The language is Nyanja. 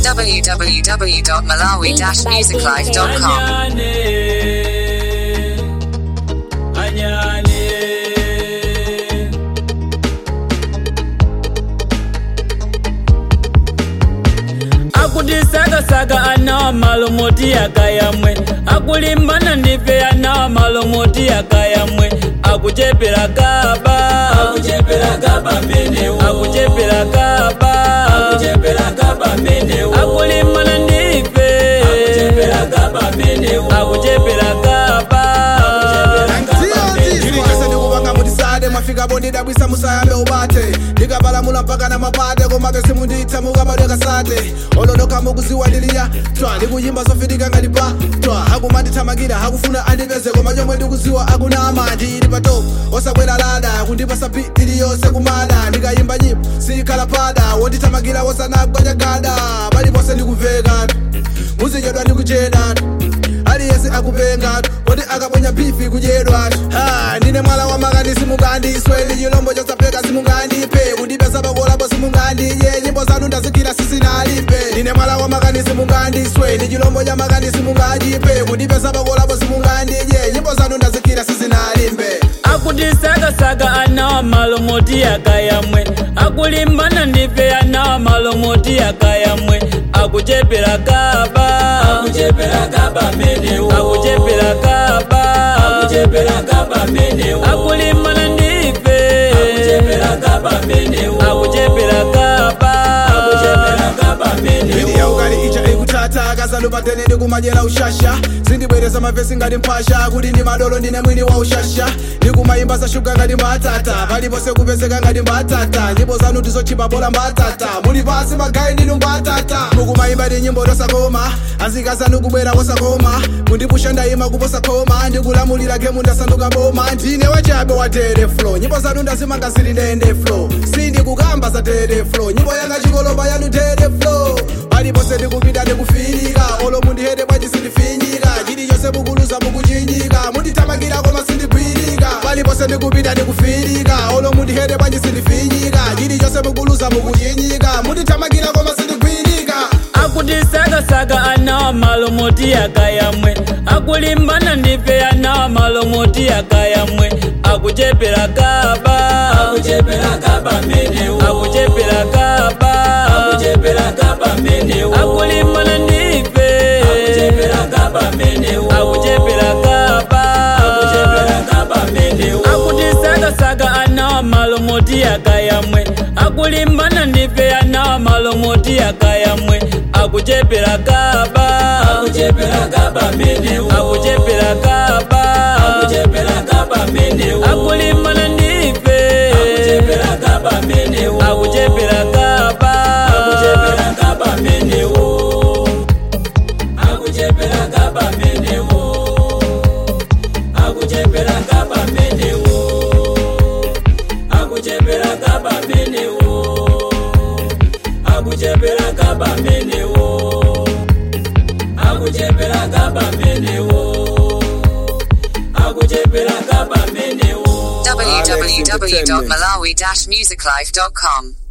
www.malawi-musiclife.com. anyane anyane akutisakasaka anawa malomoti yakayamwe akulimbana ndife anawa malomoti yakayamwe akuchepera kaba akuchepera kaba menewo akuchepera kaba akuchepera kaba menewo akulimbana ndife akuchepera kaba menewo akuchepera kaba chili chose ndikupanga mutisade mwafika bondidabwisa musayambe ubate ndikapalamula mpaka na mapate komake simunditha mukamadweka sate ololoka mukuziwa ndiliya twa ndikuyimba zofitika ngati pa twa akumandithamakira akufuna andipeze koma chomwe ndikuziwa akunama ndili patop osakwera lada kundipasa pi iliyonse kumada ndikayimba nyimbo sikhala pada wondithamakira wosanagwanyagada paliponse ndikumveka muzichedwa ndikucheda aliyese akupenga kodi akaponya bifi kudyedwa ha ndine mwala wa makani simungandiswe ndi chilombo chosapeka simungandipe kundipesa pakolapo simungandiye nyimbo zanu ndazikira sisinalipe ndine mwala wa makani simungandiswe ndi chilombo cha makani simungandipe kundipesa pakolapo simungandiye nyimbo zanu ndazikira sisinalipe akutisakasaka anawa malomoti yakayamwe akulimbana ndife anawa malomoti yakayamwe akuchepera kaba akuchepera kaba menewo akuchepera kaba akuchepera kaba menewo akulimbana ndife akuchepera kaba menewo akuchepera kaba akuchepera kaba menewo Bidi ya ukali icha ikutata kazalu patene ndikumajera ushasha sindibwereza mavesi ngati mphasha kuti ndi madolo ndine mwini wa ushasha ndikumayimba za shuga ngati mbatata paliponse kupezeka ngati mbatata nyimbo zanu ndizochipa bola mbatata muli pasi magayi ndinu mbatata mukumayimba ndi nyimbo tosakoma anzika zanu kubwera wosakoma mundipusha ndayima kuposa khoma ndikulamulira gemu ndasanduka boma ndine wachabe wa tere flow nyimbo zanu ndazimanga zili ndende flow sindikukamba za tere flow nyimbo yanga chikoloba yanu tere flow paliponse ndikupita ndikufirika olo mundihete bwaji sindifinyika chilichonse mukuluza mukuchinyika mundithamakira koma sindigwirika paliponse ndikupita ndikufirika olo mundihete bwaji sindifinyika chilichonse mukuluza mukuchinyika mundithamakira koma sindigwirika akutisakasaka anawa malomoti yakayamwe akulimbana ndife anawa malomoti yakayamwe akuchepera kaba akuchepera kaba menewo akuchepera kaba akuchepera kaba menewo akulimbana ndife akuchepera kaba menewo akuchepera kaba akuchepera kaba menewo akutisakasaka anawa malomoti yakayamwe akulimbana ndife anawa malomoti yakayamwe akuchepera kaba akuchepera kaba menewo akuchepera kaba akuchepera kaba menewo akulimbana ndife akuchepera kaba menewo akuchepera kaba akuchepera kaba menewo akuchepera kaba menewo akuchepera kaba menewo akuchepera kaba menewo akuchepera kaba menewo akuchepera kaba menewo akuchepera kaba menewo www.malawi-musiclife.com.